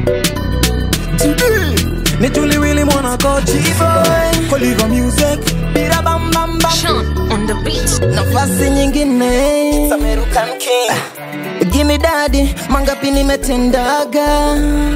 ni tuliwili mwana kochi Koliva music Bira bam bam bam Sean on the beat. nafasi nyingine Samerukan King Gimme daddy, mangapi nimetendaga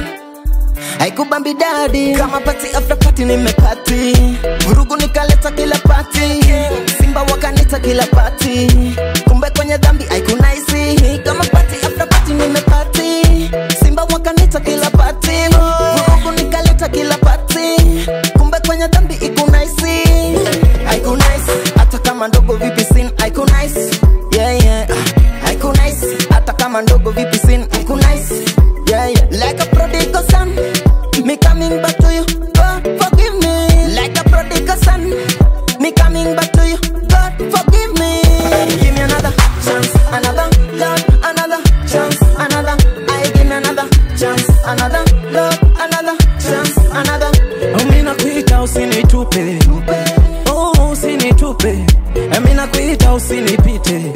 haikubambi dadi kama pati after party nimepati vurugu nikaleta kila pati simba wakanita kila pati kumbe kwenye dhambi haikunaisi kama pati after party nimepati simba wakanita kila pati vurugu nikaleta kila pati kumbe kwenye dhambi ikunaisi haikunaisi hata kama ndogo vipi sin haikunaisi yeah, yeah. ah, haikunaisi hata kama ndogo vipi sin haikunaisi yeah, yeah. like a prodigal son me coming back to you God forgive me like a prodigal son me coming back to you God forgive me give me another chance another Lord another chance another I give me another chance another Lord another chance another Mina kuita usinitupe Oh usinitupe Mina kuita usinipite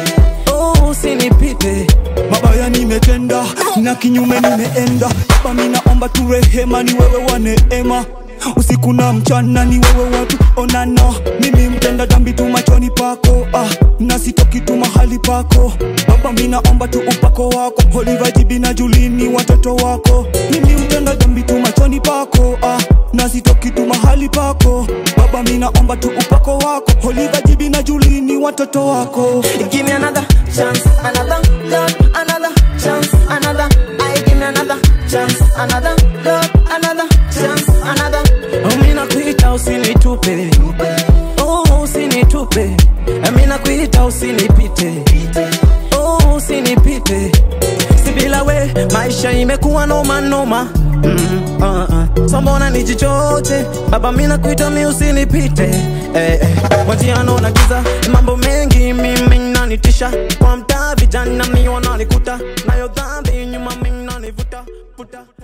Oh usinipite mabaya nimetenda na kinyume nimeenda baba minaomba tu rehema ni wewe wa neema usiku na mchana ni wewe watu onana mimi mtenda dhambi tu machoni pako ah, na sitoki tu mahali pako baba minaomba tu upako wako holivajibi na julini watoto wako mimi mtenda dhambi tu machoni pako ah, na sitoki tu mahali pako baba minaomba tu upako wako holivajibi na julini watoto wako Give me another chance, another Lord, another chance, another. I give me another chance, another Lord, another chance, another. Mina kuita usinitupe Oh usinitupe Mina kuita usinipite Oh usinipite Si bila we maisha imekuwa noma noma mm, uh, uh. So mbona nijichoche baba mina kuita mi usinipite eh, eh. Wajiano na giza mambo mengi mimi nanitisha kwa mtaa vijana mi wananikuta nayo dhambi nyuma mi nanivuta vuta